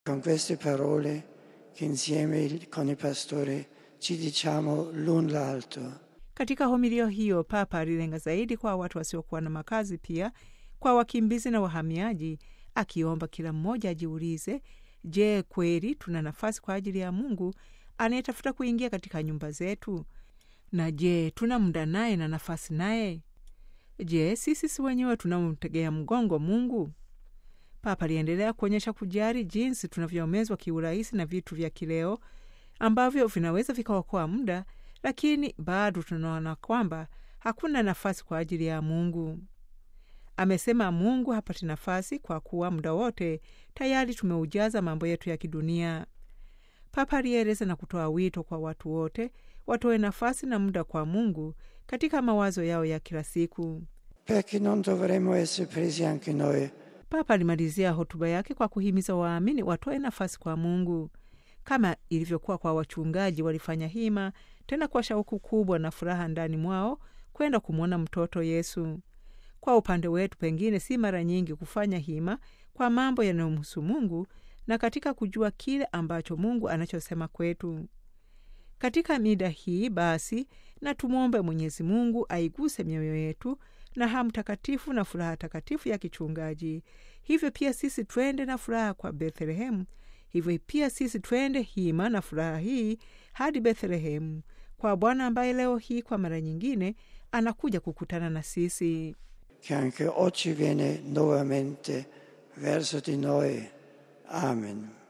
Con queste parole che insieme con il pastore ci diciamo l'un l'altro. Katika homilia hiyo, Papa alilenga zaidi kwa watu wasiokuwa na makazi, pia kwa wakimbizi na wahamiaji, akiomba kila mmoja ajiulize, je, kweli tuna nafasi kwa ajili ya Mungu anayetafuta kuingia katika nyumba zetu? Na je, tuna muda naye na nafasi naye? Je, sisi si wenyewe tunamtegea mgongo Mungu? Papa aliendelea kuonyesha kujali jinsi tunavyoomezwa kiurahisi na vitu vya kileo ambavyo vinaweza vikaokoa muda, lakini bado tunaona kwamba hakuna nafasi kwa ajili ya Mungu. Amesema Mungu hapati nafasi kwa kuwa muda wote tayari tumeujaza mambo yetu ya kidunia. Papa alieleza na kutoa wito kwa watu wote watoe nafasi na muda kwa Mungu katika mawazo yao ya kila siku. Perché non dovremmo essere presi anche noi Papa alimalizia hotuba yake kwa kuhimiza waamini watoe nafasi kwa Mungu kama ilivyokuwa kwa wachungaji. Walifanya hima tena kwa shauku kubwa na furaha ndani mwao kwenda kumwona mtoto Yesu. Kwa upande wetu, pengine si mara nyingi kufanya hima kwa mambo yanayomhusu Mungu na katika kujua kile ambacho Mungu anachosema kwetu katika mida hii. Basi na tumwombe Mwenyezi Mungu aiguse mioyo yetu na hamu takatifu na furaha takatifu ya kichungaji. Hivyo pia sisi twende na furaha kwa Bethlehemu. Hivyo pia sisi twende hima na furaha hii hadi Bethlehemu kwa Bwana ambaye leo hii kwa mara nyingine anakuja kukutana na sisi. che anche oggi viene nuovamente verso di noi. Amen.